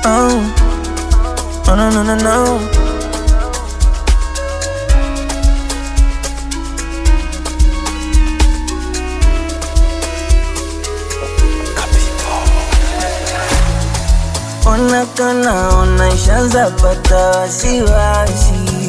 Oh, oh no no no no. Ona kana ona ishaanza pata wasiwasi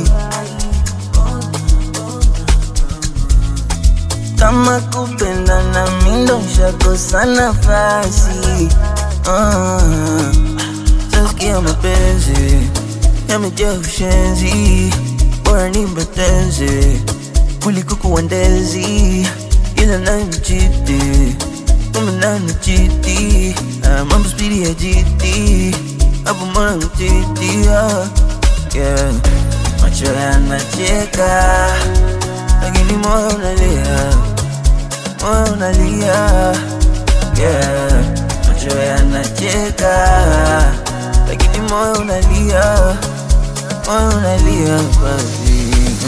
kama kupenda na mindo shakosa nafasi Ah, Sasikia mapenzi yamejaa ushenzi, bora nimbeteze kuliko kuwandezi, ila nanichiti kama nanichiti, Ah, mambo spidi ya jiti hapo mbona mtiti ah, yeah. Macho yanacheka lakini moyo unalia, moyo unalia yeah. Macho yanacheka lakini moyo unalia, moyo unalia basi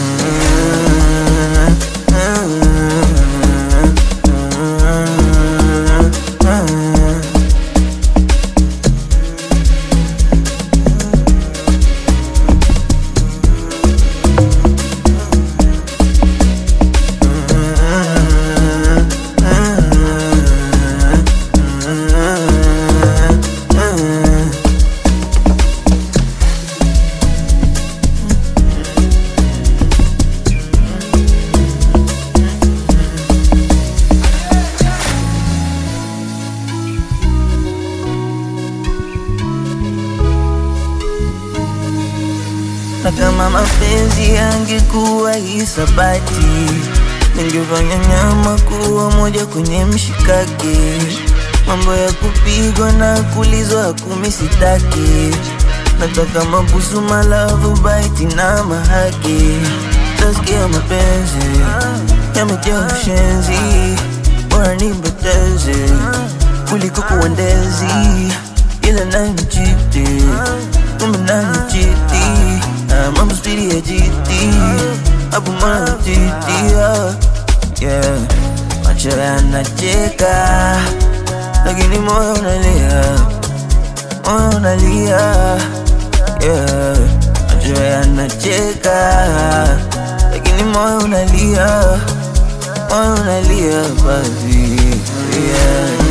na kama mapenzi yangekuwa hisabati, ningefanya nyama kuwa moja kwenye mshikaki. Mambo ya kupigwa na kulizwa kumi sitaki, nataka mabusu, malavu, baiti na mahaki. Tasikia mapenzi yamejaa ushenzi, bora nimbeteze kuliko kuwandezi, ila nanichiti kumbe nanichiti Ah, mambo spidi ya jiti hapo mbona mtiti ah, yeah. Macho yanacheka lakini moyo unalia, moyo unalia yeah. Macho yanacheka lakini moyo unalia, moyo unalia basi yeah.